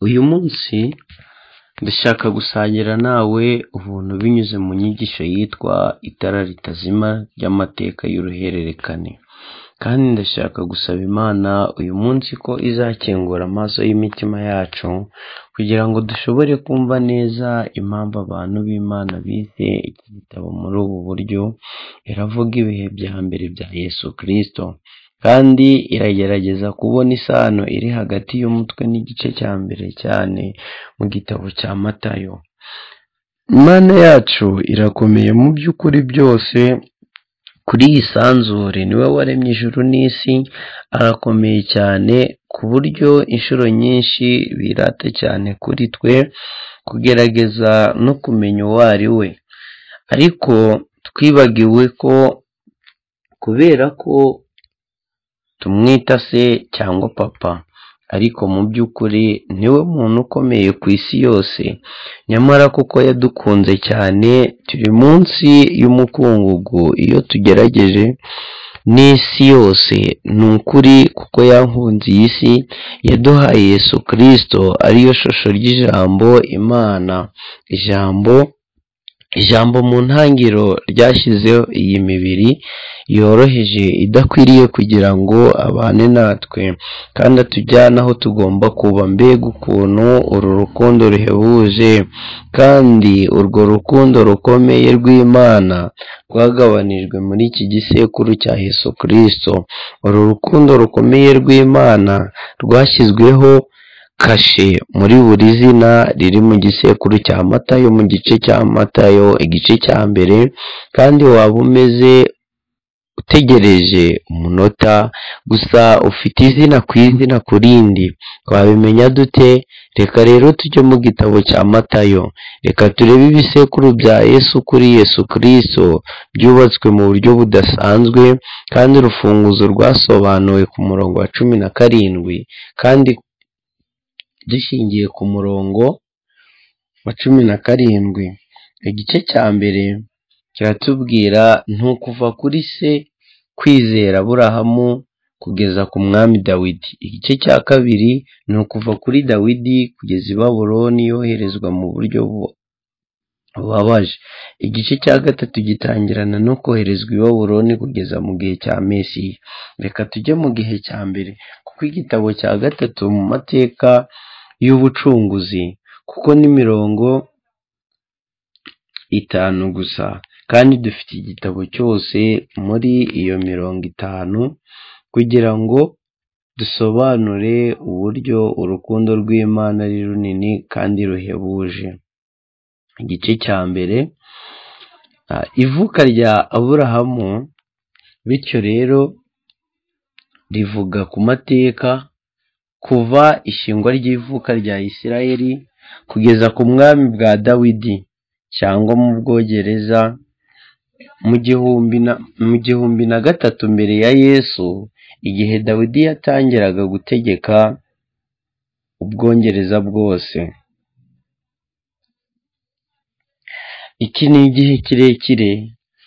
Uyu munsi ndashaka gusangira nawe ubuntu binyuze mu nyigisho yitwa itara ritazima ry'amateka y'uruhererekane, kandi ndashaka gusaba Imana uyu munsi ko izakingura amaso y'imitima yacu kugira ngo dushobore kumva neza impamvu abantu b'Imana bise iki gitabo muri ubu buryo, iravuga ibihe bya mbere bya Yesu Kristo, kandi iragerageza kubona isano iri hagati y'umutwe n'igice cya mbere cyane mu gitabo cya Matayo. Imana yacu irakomeye mu by'ukuri byose, kuri iyi sanzure niwe waremye ijuru n'isi, arakomeye cyane ku buryo inshuro nyinshi birata cyane kuri twe kugerageza no kumenya uwo ari we, ariko twibagiwe ko kubera ko tumwita se cyangwa papa, ariko mu by'ukuri niwe muntu ukomeye ku isi yose, nyamara kuko yadukunze cyane turi munsi y'umukungugu iyo tugerageje n'isi yose, ni ukuri kuko yankunze iyi si yaduhaye Yesu Kristo ariyo shusho ry'ijambo Imana, ijambo ijambo mu ntangiriro ryashyizeho iyi mibiri yoroheje idakwiriye kugira ngo abane natwe kandi atujyane aho tugomba kuba, mbega ukuntu uru rukundo ruhebuje kandi urwo rukundo rukomeye rw'Imana rwagabanijwe muri iki gisekuru cya Yesu Kristo, uru rukundo rukomeye rw'Imana rwashyizweho kashe muri buri zina riri mu gisekuru cya Matayo mu gice cya Matayo igice cya mbere, kandi waba umeze utegereje umunota gusa ufite izina ku izina ku rindi, twabimenya dute? Reka rero tujye mu gitabo cya Matayo, reka turebe ibisekuru bya Yesu kuri Yesu Kristo byubatswe mu buryo budasanzwe, kandi urufunguzo rwasobanuwe ku murongo wa cumi na karindwi, kandi dushingiye ku murongo wa cumi na karindwi, igice cya mbere kiratubwira ni ukuva kuri se kwizera Aburahamu kugeza ku mwami Dawidi, igice cya kabiri ni ukuva kuri Dawidi kugeza i Babuloni yoherezwa mu buryo bubabaje, igice cya gatatu gitangirana no koherezwa i Babuloni kugeza mu gihe cya Mesiya, reka tujye mu gihe cya mbere kuko igitabo cya gatatu mu mateka y'ubucunguzi kuko ni mirongo itanu gusa kandi dufite igitabo cyose muri iyo mirongo itanu kugira ngo dusobanure uburyo urukundo rw'Imana ari runini kandi ruhebuje, igice cya mbere ivuka rya Aburahamu bityo rero rivuga ku mateka kuva ishingwa ry'ivuka rya Isirayeli kugeza ku mwami bwa Dawidi cyangwa mu Bwongereza mu gihumbi na gatatu mbere ya Yesu igihe Dawidi yatangiraga gutegeka Ubwongereza bwose, iki ni igihe kirekire,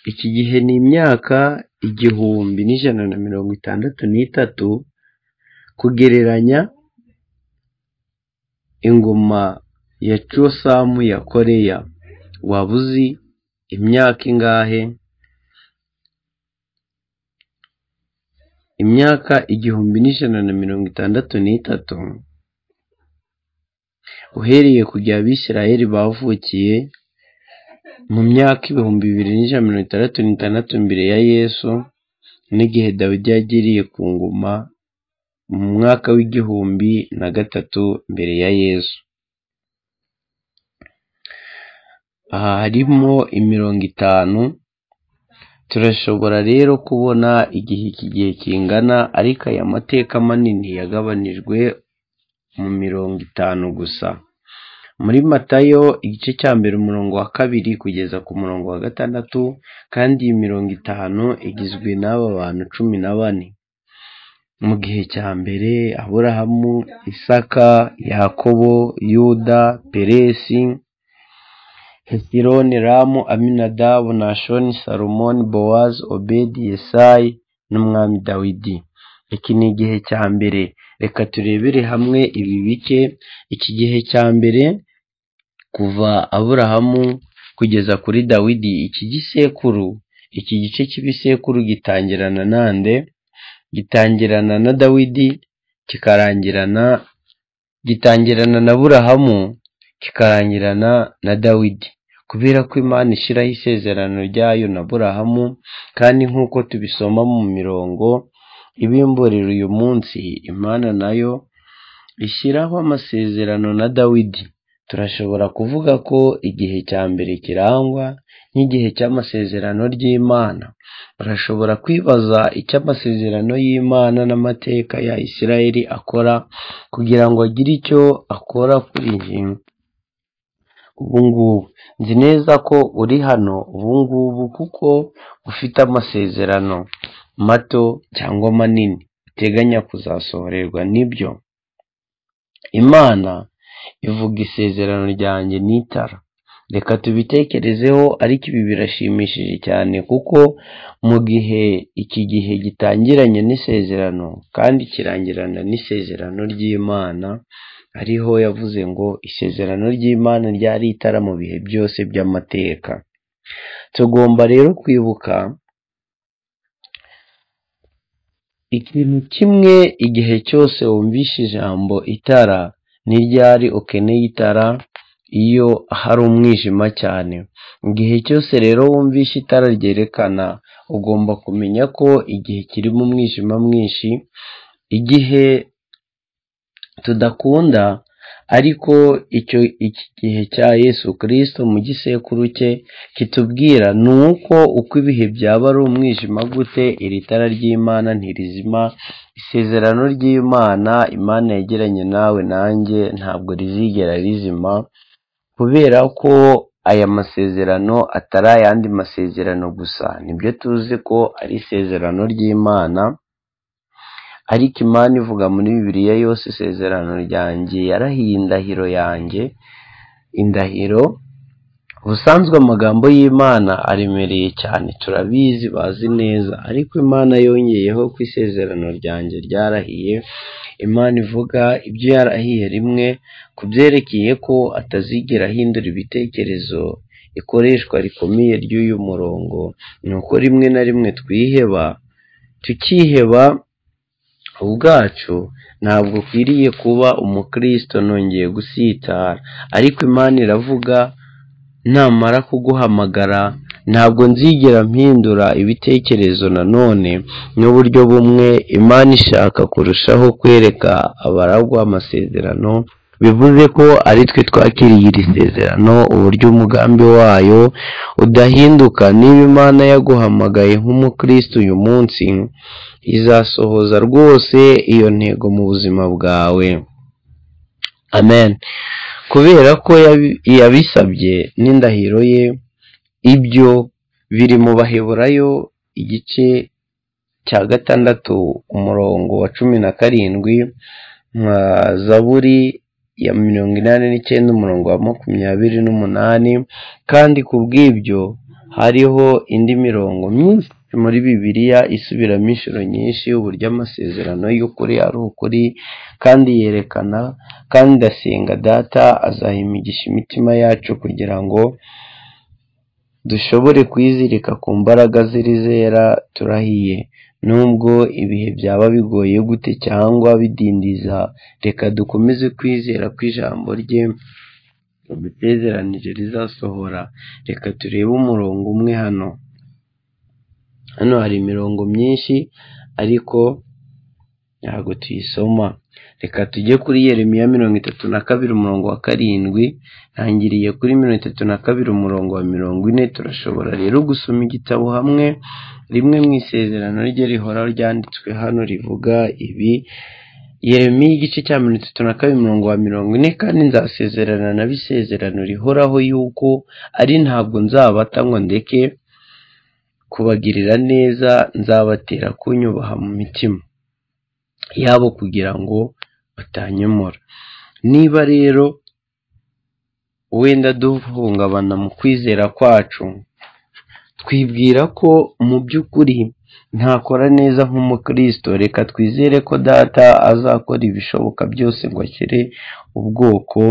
iki gihe ni imyaka igihumbi n'ijana na mirongo itandatu n'itatu kugereranya ingoma ya cosamu ya koreya waba uzi imyaka ingahe imyaka igihumbi n'ijana na mirongo itandatu n'itatu uhereye ku gihe abisirayeli bavukiye mu myaka ibihumbi bibiri n'ijana na mirongo itandatu n'itandatu mbere ya yesu n'igihe dawidi yagiriye ku ngoma mu mwaka w'igihumbi na gatatu mbere ya yesu aha harimo imirongo itanu turashobora rero kubona igihe iki gihe kingana ariko aya mateka manini yagabanijwe mu mirongo itanu gusa muri matayo igice cya mbere umurongo wa kabiri kugeza ku murongo wa gatandatu kandi iyi mirongo itanu igizwe n'aba bantu cumi na bane mu gihe cya mbere aburahamu isaka yakobo yuda peresi hesironi ramu aminadabu nashoni salomoni bowazi obedi yesayi n'umwami dawidi iki ni igihe cya mbere reka turebere hamwe ibi bice iki gihe cya mbere kuva aburahamu kugeza kuri dawidi iki gisekuru iki gice cy'ibisekuru gitangirana nande gitangirana na dawidi kikarangirana gitangirana na burahamu kikarangirana na dawidi kubera ko imana ishyiraho isezerano ryayo na burahamu kandi nk'uko tubisoma mu mirongo ibimburira uyu munsi imana nayo ishyiraho amasezerano na dawidi turashobora kuvuga ko igihe cya mbere kirangwa n'igihe cy'amasezerano ry'imana urashobora kwibaza icyo amasezerano y'imana n'amateka ya isirayeli akora kugira ngo agire icyo akora kuri iyi ubungubu nzi neza ko uri hano ubungubu kuko ufite amasezerano mato cyangwa manini uteganya kuzasohorerwa n'ibyo imana ivuga isezerano ryanjye n'itara reka tubitekerezeho ariko ibi birashimishije cyane kuko mu gihe iki gihe gitangiranye n'isezerano kandi kirangirana n'isezerano ry'imana ariho yavuze ngo isezerano ry'imana ryari itara mu bihe byose by'amateka tugomba rero kwibuka ikintu kimwe igihe cyose wumvishe ijambo itara n'iryari ukeneye itara iyo hari umwijima cyane igihe cyose rero wumvishe itara ryerekana ugomba kumenya ko igihe kirimo umwijima mwinshi igihe tudakunda ariko icyo iki gihe cya yesu kirisito mu gisekuru cye kitubwira ni uko uko ibihe byaba ari umwijima gute iri tara ry'imana ntirizima isezerano ry'imana imana yegeranye nawe nanjye ntabwo rizigera rizima kubera ko aya masezerano atari ayandi masezerano gusa nibyo tuzi ko ari isezerano ry'imana ariko imana ivuga muri bibiliya yose isezerano ryanjye yarahiye indahiro yanjye indahiro ubusanzwe amagambo y'imana aremereye cyane turabizi bazi neza ariko imana yongeyeho ko isezerano ryanjye ryarahiye imana ivuga ibyo yarahiye rimwe ku byerekeye ko atazigera ahindura ibitekerezo ikoreshwa rikomeye ry'uyu murongo ni uko rimwe na rimwe twiheba tukiheba ubwacu ntabwo ukwiriye kuba umukristo nongeye gusitara ariko imana iravuga namara kuguhamagara ntabwo nzigera mpindura ibitekerezo nanone n'uburyo bumwe imana ishaka kurushaho kwereka abaragwa amasezerano bivuze ko ari twe twakiriye iri sezerano uburyo umugambi wayo udahinduka niba imana yaguhamagaye nk'umukristo uyu munsi izasohoza rwose iyo ntego mu buzima bwawe amen kubera ko yabisabye n'indahiro ye ibyo biri mu baheburayo igice cya gatandatu umurongo wa cumi na karindwi nka zaburi ya mirongo inani n'icyenda umurongo wa makumyabiri n'umunani kandi ku bw'ibyo hariho indi mirongo myinshi muri bibiliya isubiramo inshuro nyinshi uburyo amasezerano y'ukuri ari ukuri kandi yerekana kandi ndasenga data azahimigisha imitima yacu kugira ngo dushobore kwizirika ku mbaraga z'izera turahiye nubwo ibihe byaba bigoye gute cyangwa bidindiza reka dukomeze kwizera ko ijambo rye umutezeranije rizasohora reka turebe umurongo umwe hano hano hari imirongo myinshi ariko ntabwo tuyisoma reka tujye kuri yeremiya mirongo itatu na kabiri umurongo wa karindwi ntangiriye kuri mirongo itatu na kabiri umurongo wa mirongo ine turashobora rero gusoma igitabo hamwe rimwe mu isezerano rye rihora ryanditswe hano rivuga ibi yeremiya igice cya mirongo itatu na kabiri umurongo wa mirongo ine kandi nzasezerana na bisezerano rihoraho yuko ari ntabwo nzabata ngo ndeke kubagirira neza nzabatera kunyubaha mu mitima yabo kugira ngo batanyemura niba rero wenda duhungabana mu kwizera kwacu twibwira ko mu by'ukuri ntakora neza nk'umukristo reka twizere ko data azakora ibishoboka byose ngo ashyire ubwoko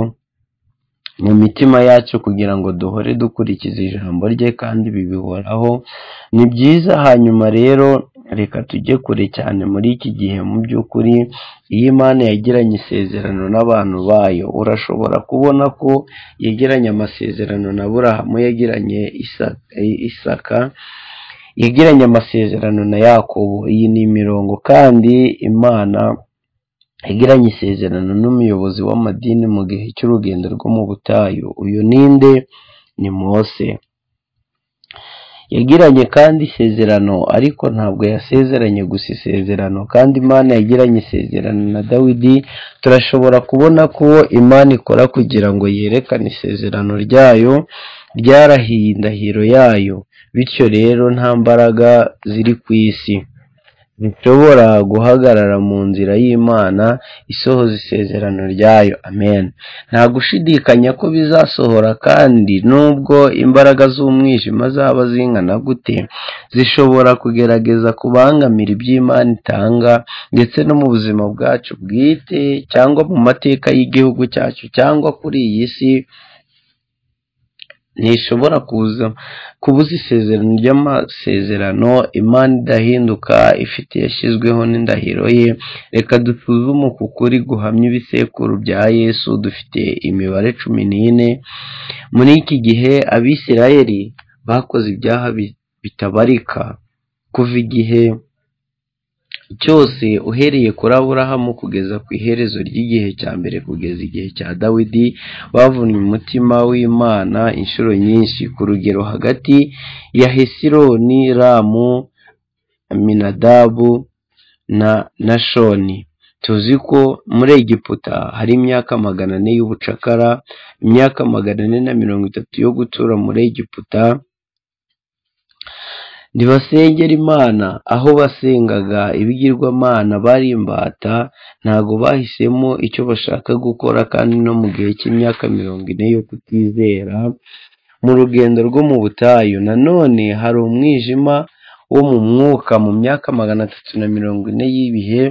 mu mitima yacu kugira ngo duhore dukurikiza ijambo rye kandi bibihoraho ni byiza hanyuma rero reka tujye kure cyane muri iki gihe mu by'ukuri iyo imana yagiranye isezerano n'abantu bayo urashobora kubona ko yegeranye amasezerano na burahamu yagiranye isaka yagiranye amasezerano na yakobo iyi ni imirongo kandi imana yagiranye isezerano n'umuyobozi w'amadini mu gihe cy'urugendo rwo mu butayu uyu ninde ni mose yagiranye kandi isezerano ariko ntabwo yasezeranye gusa isezerano kandi imana yagiranye isezerano na dawidi turashobora kubona ko imana ikora kugira ngo yerekane isezerano ryayo ryarahiye indahiro yayo bityo rero nta mbaraga ziri ku isi zishobora guhagarara mu nzira y'imana isohoza isezerano ryayo amen nta gushidikanya ko bizasohora kandi nubwo imbaraga z'umwijima zaba zingana gute zishobora kugerageza kubangamira iby'imana itanga ndetse no mu buzima bwacu bwite cyangwa mu mateka y'igihugu cyacu cyangwa kuri iyi si ntishobora kuza kubuza isezerano ry'amasezerano imana idahinduka ifite yashyizweho n'indahiro ye reka dusuzume uku kuri guhamya ibisekuru bya yesu dufite imibare cumi n'ine muri iki gihe abisirayeli bakoze ibyaha bitabarika kuva igihe cyose uhereye kuri aburahamu kugeza ku iherezo ry'igihe cya mbere kugeza igihe cya dawidi bavunnye umutima w'imana inshuro nyinshi ku rugero hagati ya hesironi ramu minadabu na na shoni tuzi ko muri egiputa hari imyaka magana ane y'ubucakara imyaka magana ane na mirongo itatu yo gutura muri egiputa ntibasengera imana aho basengaga ibigirwamana bari imbata ntabwo bahisemo icyo bashaka gukora kandi no mu gihe cy'imyaka mirongo ine yo kutizera mu rugendo rwo mu butayu nanone hari umwijima wo mu mwuka mu myaka magana atatu na mirongo ine y'ibihe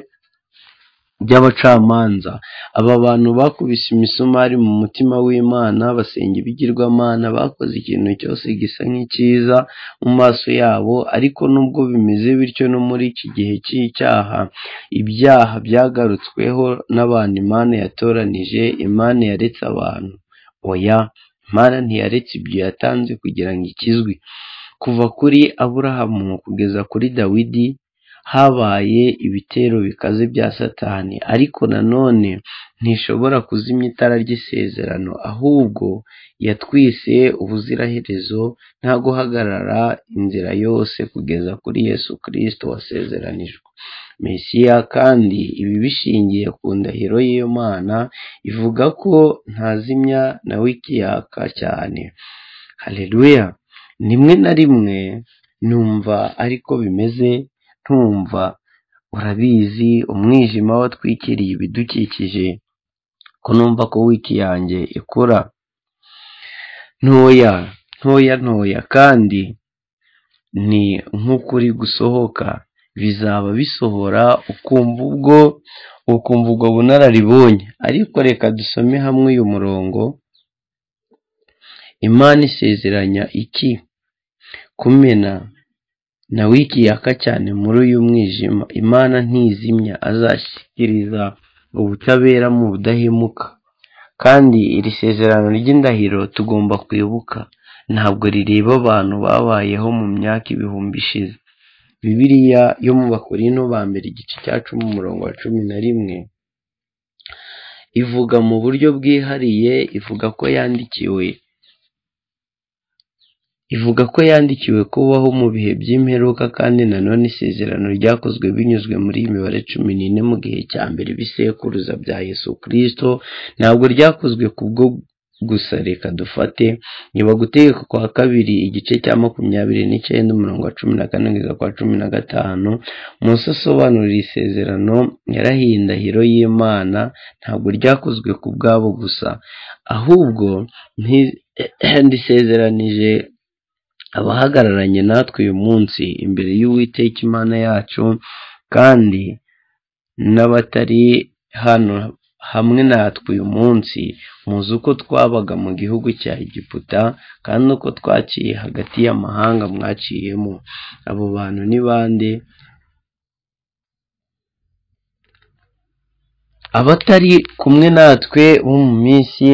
by'abacamanza aba bantu bakubise imisumari mu mutima w'imana basenga ibigirwamana bakoze ikintu cyose gisa nk'icyiza mu maso yabo ariko nubwo bimeze bityo no muri iki gihe cy'icyaha ibyaha byagarutsweho n'abantu imana yatoranije imana yaretse abantu oya imana ntiyaretse ibyo yatanze kugira ngo ikizwe kuva kuri aburahamu kugeza kuri dawidi habaye ibitero bikaze bya satani ariko nanone ntishobora kuzimya itara ry'isezerano ahubwo yatwise ubuziraherezo nta guhagarara inzira yose kugeza kuri yesu kirisito wasezeranijwe mesiya kandi ibi bishingiye ku ndahiro y'iyo mana ivuga ko ntazimya nawe ikiyaka cyane hareruya rimwe na rimwe numva ariko bimeze ntumva urabizi umwijima watwikiriye ibidukikije ko numva ko wiki yanjye ikura ntoya ntoya ntoya kandi ni nk'ukuri gusohoka bizaba bisohora ukumva ubwo ukumva ubwo bunararibonye ariko reka dusome hamwe uyu murongo imana isezeranya iki kumena nawe ikiyaka cyane muri uyu mwijima imana ntizimya azashyikiriza ubutabera mu budahemuka kandi iri sezerano ry'indahiro tugomba kwibuka ntabwo rireba abantu babayeho mu myaka ibihumbi ishize bibiriya yo mu bakorino ba mbere igice cya cumi umurongo wa cumi na rimwe ivuga mu buryo bwihariye ivuga ko yandikiwe ivuga ko yandikiwe kubaho mu bihe by'imperuka kandi nanone isezerano ryakozwe binyuzwe muri iyi mibare cumi n'ine mu gihe cya mbere bisekuruza bya yesu kirisito ntabwo ryakozwe kubwo gusa reka dufate niba gutegeka kwa kabiri igice cya makumyabiri n'icyenda umurongo wa cumi na kane kugeza kwa cumi na gatanu munsi asobanurira isezerano yarahiye indahiro y'imana ntabwo ryakozwe ku bwabo gusa ahubwo ndisezeranije abahagararanye natwe uyu munsi imbere y'uwiteka imana yacu kandi n'abatari hano hamwe natwe uyu munsi muzi uko twabaga mu gihugu cya egiputa kandi uko twaciye hagati y'amahanga mwaciyemo abo bantu ni bande abatari kumwe natwe bo mu minsi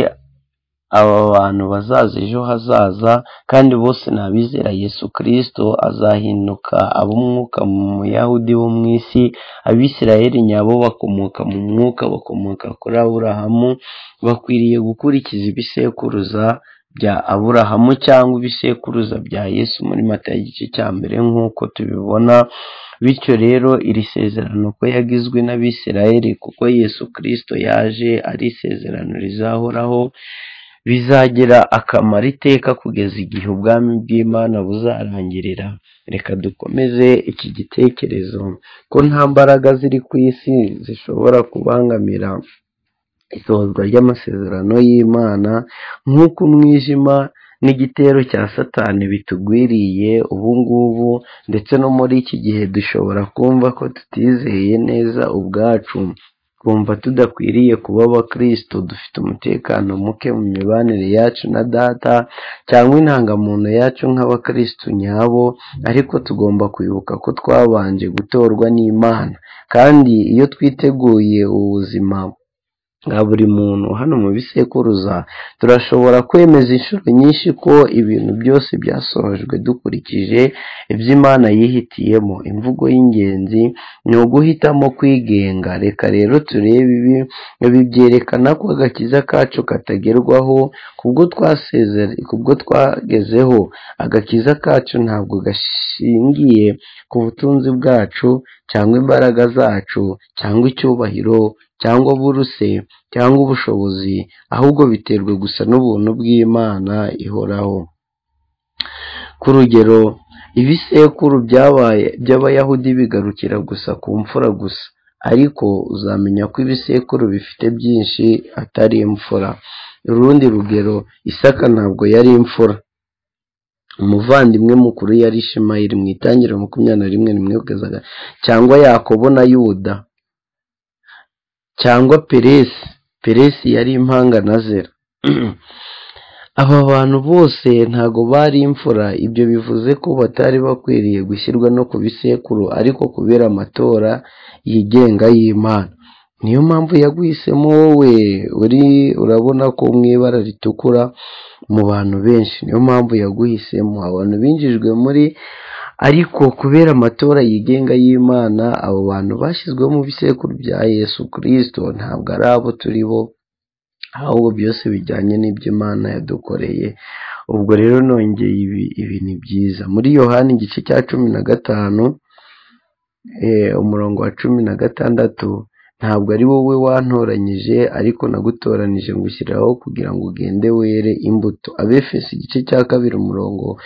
aba bantu bazaza ejo hazaza kandi bose ni abizera yesu kirisito azahinduka ab'umwuka mu muyahudi bo mu isi abisirayeli nyabo bakomoka mu mwuka bakomoka kuri aburahamu bakwiriye gukurikiza ibisekuruza bya aburahamu cyangwa ibisekuruza bya yesu muri mata igice cya mbere nk'uko tubibona bityo rero iri sezerano ko yagizwe n'abisirayeli kuko yesu kirisito yaje ari isezerano rizahoraho bizagira akamaro iteka kugeza igihe ubwami bw'imana buzarangirira reka dukomeze iki gitekerezo ko nta mbaraga ziri ku isi zishobora kubangamira isozwa ry'amasezerano y'imana nk'uko umwijima n'igitero cya satani bitugwiriye ubu ngubu ndetse no muri iki gihe dushobora kumva ko tutizeye neza ubwacu twumva tudakwiriye kuba abakristo dufite umutekano muke mu mibanire yacu na data cyangwa intangamuntu yacu nk'abakristo nyabo ariko tugomba kwibuka ko twabanje gutorwa n'imana kandi iyo twiteguye ubuzima bwa buri muntu hano mu bisekuruza turashobora kwemeza inshuro nyinshi ko ibintu byose byasojwe dukurikije iby'imana yihitiyemo imvugo y'ingenzi ni uguhitamo kwigenga reka rero turebe ibi ibi byerekana ko agakiza kacu katagerwaho kubwo twagezeho agakiza kacu ntabwo gashingiye ku butunzi bwacu cyangwa imbaraga zacu cyangwa icyubahiro cyangwa buruse cyangwa ubushobozi ahubwo biterwa gusa n'ubuntu bw'imana ihoraho ku rugero ibisekuru byabaye by'abayahudi bigarukira gusa ku mfura gusa ariko uzamenya ko ibisekuru bifite byinshi atari imfura urundi rugero isaka ntabwo yari imfura umuvandimwe mukuru yari shimayiri mu itangira makumyabiri na rimwe rimwe cyangwa yakobo na yuda cyangwa peresi peresi yari impanga na zero aba bantu bose ntago bari imfura ibyo bivuze ko batari bakwiriye gushyirwa no ku bisekuru ariko kubera amatora yigenga y'imana niyo mpamvu yaguhisemo wowe uri urabona ko mu ibara ritukura mu bantu benshi niyo mpamvu yaguhisemo abantu binjijwe muri ariko kubera amatora yigenga y'imana abo bantu bashyizweho mu bisekuru bya yesu kirisito ntabwo ari abo turi bo ahubwo byose bijyanye n'ibyo imana yadukoreye ubwo rero nongeye ibi ibi ni byiza muri yohani igice cya cumi na gatanu umurongo wa cumi na gatandatu ntabwo ari wowe wantoranyije ariko nagutoranije ngushyiraho kugira ngo ugende were imbuto abefesi igice cya kabiri umurongo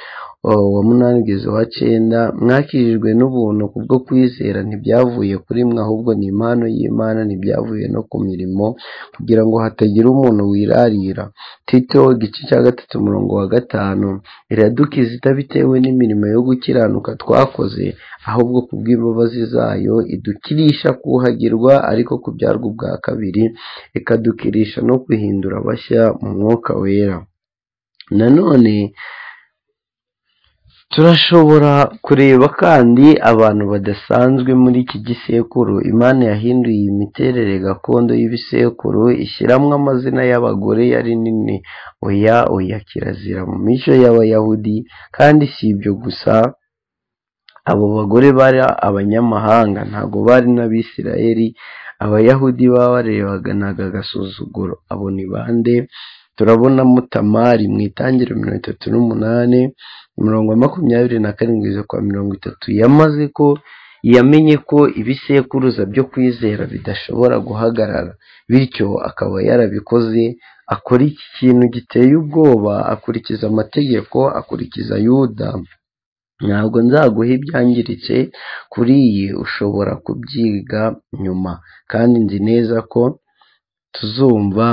wa munani ugeze wa cyenda mwakijijwe n'ubuntu kubwo kwizera ntibyavuye kuri mwe ahubwo ni impano y'imana ntibyavuye no ku mirimo kugira ngo hatagira umuntu wirarira tito igice cya gatatu umurongo wa gatanu iradukiza itabitewe n'imirimo yo gukiranuka twakoze ahubwo ku bw'imbabazi zayo idukirisha kuhagirwa ariko kubyarwa ubwa kabiri ikadukirisha no guhindura bashya mu mwuka wera nanone turashobora kureba kandi abantu badasanzwe muri iki gisekuru imana yahinduye imiterere gakondo y'ibisekuru ishyiramo amazina y'abagore yari nini oya oya kirazira mu mico y'abayahudi kandi si ibyo gusa abo bagore bari abanyamahanga ntabwo bari n'abisirayeli abayahudi babarebanaga agasuzuguro abo ni bande turabonamo tamari mu itangiro mirongo itatu n'umunani mirongo makumyabiri na karindwi kwa mirongo itatu yamaze ko yamenye ko ibisekuruza byo kwizera bidashobora guhagarara bityo akaba yarabikoze akora iki kintu giteye ubwoba akurikiza amategeko akurikiza yuda ntabwo nzaguha ibyangiritse kuri iyi ushobora kubyiga nyuma kandi nzi neza ko tuzumva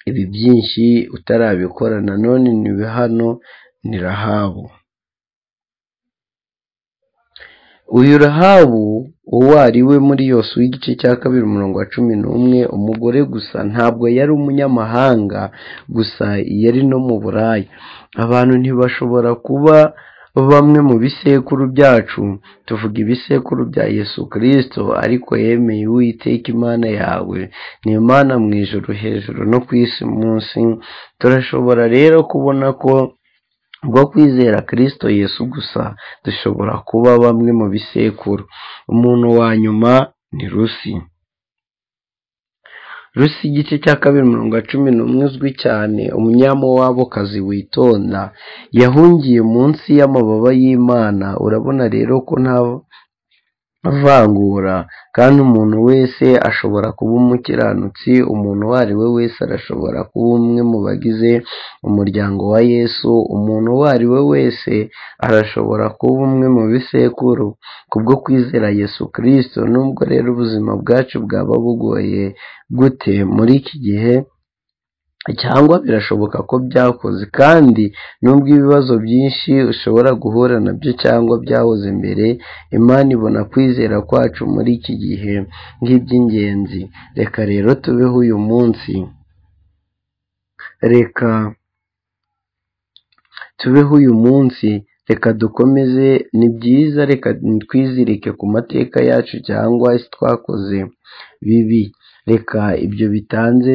ibi byinshi utarabikora nanone ni hano ni rahabu uyu rahabu uwo ari we muri yose w'igice cya kabiri umurongo wa cumi n'umwe umugore gusa ntabwo yari umunyamahanga gusa yari no mu buraya abantu ntibashobora kuba bamwe mu bisekuru byacu tuvuga ibisekuru bya yesu kirisito ariko yemeye uwiteka imana yawe ni imana mu ijoro hejuru no ku isi munsi turashobora rero kubona ko bwo kwizera kirisito yesu gusa dushobora kuba bamwe mu bisekuru umuntu wa nyuma ni rusi rusi igice cya kabiri mirongo cumi n'umwe uzwi cyane umunyamuwabokazi witonda yahungiye munsi y'amababa y'imana urabona rero ko nta vangura kandi umuntu wese ashobora kuba umukiranutsi umuntu uwo ari we wese arashobora kuba umwe mu bagize umuryango wa yesu umuntu uwo ari we wese arashobora kuba umwe mu bisekuru kubwo kwizera yesu kirisito nubwo rero ubuzima bwacu bwaba bugoye gute muri iki gihe cyangwa birashoboka ko byakoze kandi nubwo ibibazo byinshi ushobora guhura nabyo cyangwa byahoze mbere imana ibona kwizera kwacu muri iki gihe nk'iby'ingenzi reka rero tubeho uyu munsi reka tubeho uyu munsi reka dukomeze ni byiza reka twizirike ku mateka yacu cyangwa twakoze bibi reka ibyo bitanze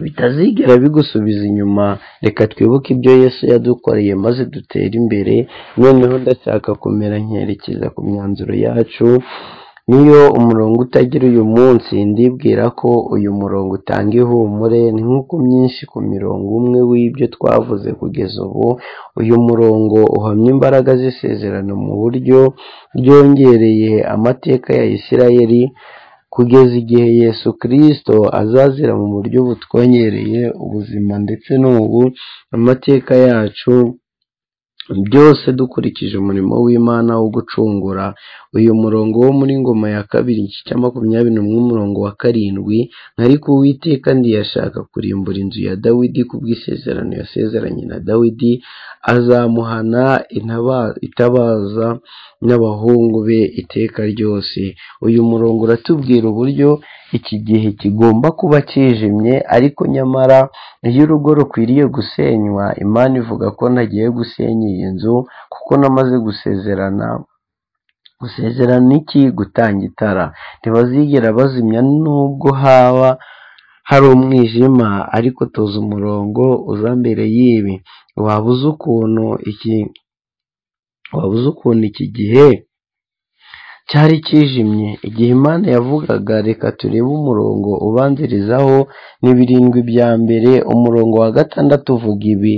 bitazigera bigusubiza inyuma reka twibuke ibyo yesu yadukoreye maze dutere imbere noneho ndashaka kumera nkerekeza ku myanzuro yacu niyo umurongo utagira uyu munsi ndibwira ko uyu murongo utanga ihumure ni nk'uko myinshi ku mirongo umwe w'ibyo twavuze kugeza ubu uyu murongo uhamya imbaraga z'isezerano mu buryo ryongereye amateka ya isirayeri kugeza igihe yesu kirisito azazira mu buryo butwongereye ubuzima ndetse n'ubu amateka yacu byose dukurikije umurimo w'imana wo gucungura uyu murongo wo muri ngoma ya kabiri igice cya makumyabiri n'umwe umurongo wa karindwi ariko uwiteka ndiyashaka kurimbura inzu ya dawidi ku bw'isezerano yasezeranye na dawidi azamuhana itabaza n'abahungu be iteka ryose uyu murongo uratubwira uburyo iki gihe kigomba kuba kijimye ariko nyamara iyo urugo rukwiriye gusenywa imana ivuga ko ntagiye gusenya iyi nzu kuko namaze gusezerana gusezerana iki gutanga itara ntibazigera bazimya nubwo haba hari umwijima ariko tuzi umurongo uza mbere y'ibi waba uzi ukuntu iki waba uzi ukuntu iki gihe cyari kijimye igihe imana yavugaga reka turebe umurongo ubanzirizaho ni birindwi bya mbere umurongo wa gatandatu uvuga ibi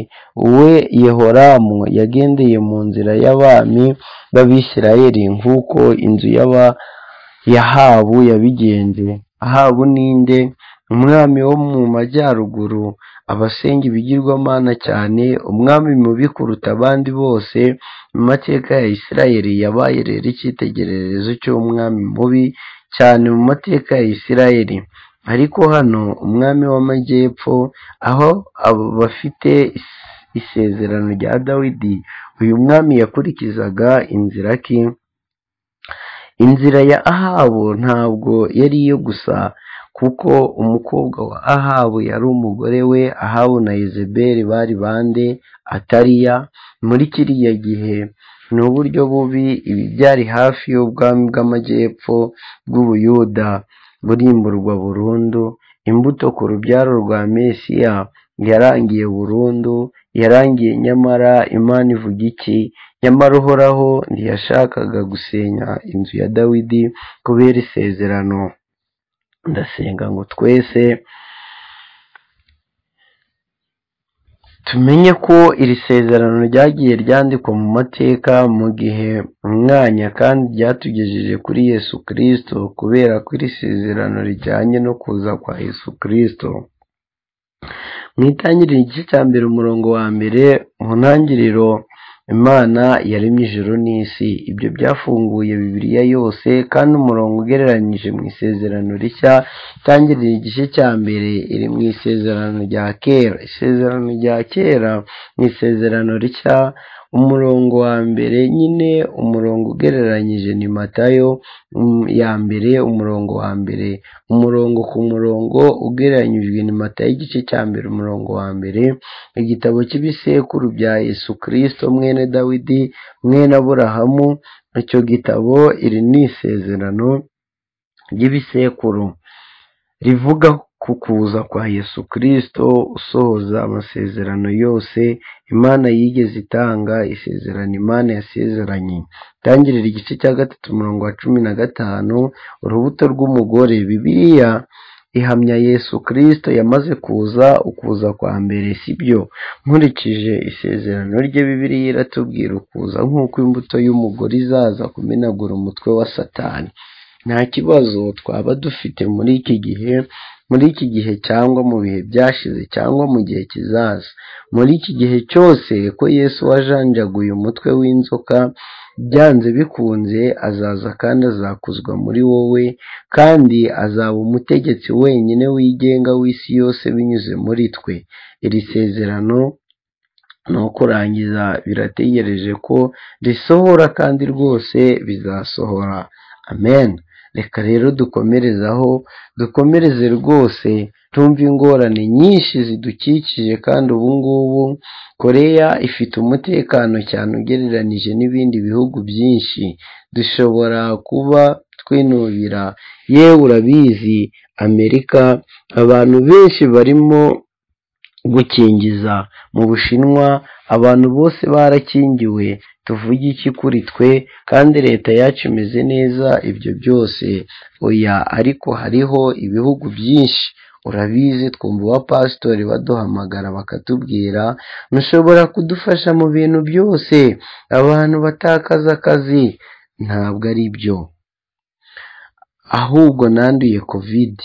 we yehoramu yagendeye mu nzira y'abami b'abisirayeli nk'uko inzu y'aba yahabu yabigenje ahabu ninde umwami wo mu majyaruguru abasenga ibigirwamana cyane umwami mubi kuruta abandi bose mu mateka ya isirayeli yabaye rero icyitegererezo cy'umwami mubi cyane mu mateka ya isirayeli ariko hano umwami w'amajyepfo aho abo bafite isezerano rya dawidi uyu mwami yakurikizaga inzira ki inzira ya ahabu ntabwo yari iyo gusa kuko umukobwa wa ahabu yari umugore we ahabu na izeberi bari bande atariya muri kiriya gihe ni uburyo bubi ibi byari hafi y'ubwami bw'amajyepfo bw'ubuyuda burimburwa burundu imbuto ku rubyaro rwa mesiya yarangiye burundu yarangiye nyamara imana ivuga iki nyamara uhoraho ntiyashakaga gusenya inzu ya dawidi kubera isezerano ndasenga ngo twese tumenye ko iri sezerano ryagiye ryandikwa mu mateka mu gihe umwanya kandi ryatugejeje kuri yesu kirisito kubera ko iri sezerano rijyanye no kuza kwa yesu kirisito mu itangiriro igice cya mbere umurongo wa mbere mu ntangiriro imana yaremye ijuru n'isi ibyo byafunguye bibiliya yose kandi umurongo ugereranyije mu isezerano rishya itangirira igice cya mbere iri mu isezerano rya kera isezerano rya kera mu isezerano rishya umurongo wa mbere nyine umurongo ugereranyije ni matayo ya mbere umurongo wa mbere umurongo ku murongo ugereranyijwe ni matayo igice cya mbere umurongo wa mbere igitabo cy'ibisekuru bya yesu kirisito mwene dawidi mwene aburahamu icyo gitabo iri ni isezerano ry'ibisekuru rivuga ku kuza kwa yesu kirisito usohoza amasezerano yose imana yigeze itanga isezerano imana yasezeranye itangirira igice cya gatatu umurongo wa cumi na gatanu urubuto rw'umugore bibiliya ihamya yesu kirisito yamaze kuza ukuza kwa mbere sibyo nkurikije isezerano rye bibiliya iratubwira ukuza nk'uko imbuto y'umugore izaza kumenagura umutwe wa satani nta kibazo twaba dufite muri iki gihe muri iki gihe cyangwa mu bihe byashize cyangwa mu gihe kizaza muri iki gihe cyose ko yesu wajanjaguye umutwe w'inzoka byanze bikunze azaza kandi azakuzwa muri wowe kandi azaba umutegetsi wenyine wigenga w'isi yose binyuze muri twe iri sezerano ni ukurangiza birategereje ko risohora kandi rwose bizasohora amen reka rero dukomerezaho dukomereze rwose tumve ingorane nyinshi zidukikije kandi ubu ngubu koreya ifite umutekano cyane ugereranije n'ibindi bihugu byinshi dushobora kuba twinubira yewe urabizi amerika abantu benshi barimo gukingiza mu bushinwa abantu bose barakingiwe tuvuge iki kuri twe kandi leta yacu imeze neza ibyo byose oya ariko hariho ibihugu byinshi urabizi twumva abapasitori baduhamagara bakatubwira mushobora kudufasha mu bintu byose abantu batakaza akazi ntabwo ari byo ahubwo nanduye kovide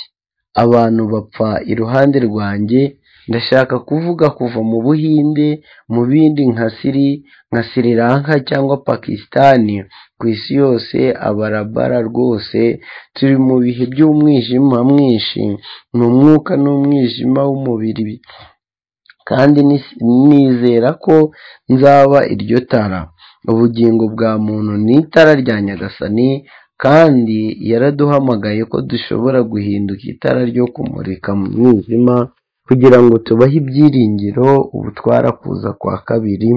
abantu bapfa iruhande rwanjye ndashaka kuvuga kuva mu buhinde mu bindi nka siri nka sri lanka cyangwa pakisitani ku isi yose abarabara rwose turi mu bihe by'umwijima mwinshi ni umwuka n'umwijima w'umubiri kandi nizera ko nzaba iryo tara ubugingo bwa muntu ni itara rya nyagasani kandi yaraduhamagaye ko dushobora guhinduka itara ryo kumurika mu mwijima kugira ngo tubahe ibyiringiro ubu twarakuza kwa kabiri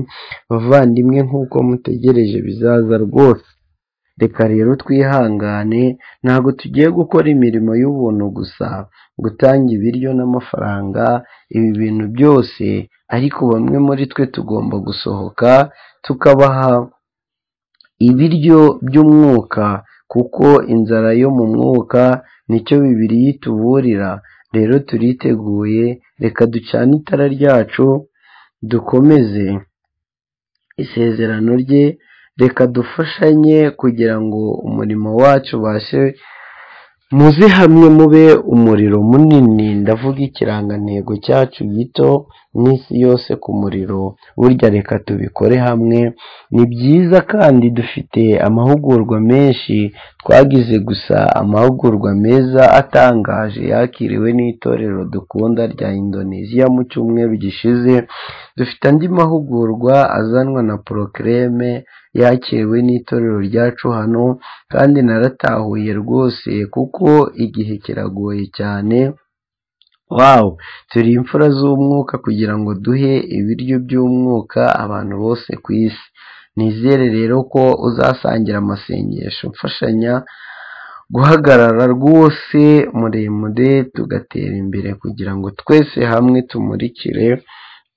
bavandimwe nk'uko mutegereje bizaza rwose reka rero twihangane ntabwo tugiye gukora imirimo y'ubuntu gusa gutanga ibiryo n'amafaranga ibi bintu byose ariko bamwe muri twe tugomba gusohoka tukabaha ibiryo by'umwuka kuko inzara yo mu mwuka nicyo bibiri ituburira rero turiteguye reka ducane itara ryacu dukomeze isezerano rye reka dufashanye kugira ngo umurimo wacu ubashe muze hamwe mube umuriro munini ndavuga ikirangantego cyacu gito n'isi yose ku muriro burya reka tubikore hamwe ni byiza kandi dufite amahugurwa menshi twagize gusa amahugurwa meza atangaje yakiriwe n'itorero dukunda rya indoneziya mu cyumweru gishize dufite andi mahugurwa azanwa na porokireme yakiriwe n'itorero ryacu hano kandi naratahuye rwose kuko igihe kiragoye cyane wawu turi imfura z'umwuka kugira ngo duhe ibiryo by'umwuka abantu bose ku isi nizere rero ko uzasangira amasengesho mfashanya guhagarara rwose muremure tugatera imbere kugira ngo twese hamwe tumurikire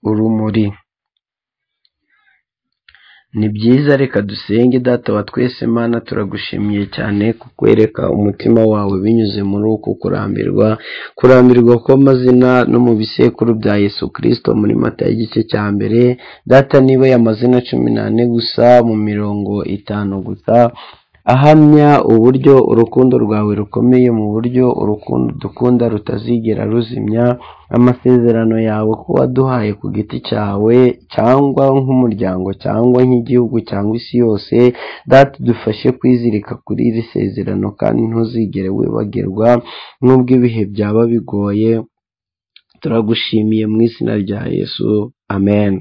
urumuri ni byiza reka dusenge data wa twese imana turagushimiye cyane kukwereka umutima wawe binyuze muri uku kurambirwa kurambirwa kw'amazina no mu bisekuru bya yesu kirisito muri mata y'igice cya mbere data niba amazina cumi n'ane gusa mu mirongo itanu gusa ahamya uburyo urukundo rwawe rukomeye mu buryo urukundo dukunda rutazigera ruzimya amasezerano yawe ko waduhaye ku giti cyawe cyangwa nk'umuryango cyangwa nk'igihugu cyangwa isi yose data dufashe kwizirika kuri iri sezerano kandi ntuzigere wibagirwa n'ubwo ibihe byaba bigoye turagushimiye mu izina rya yesu amen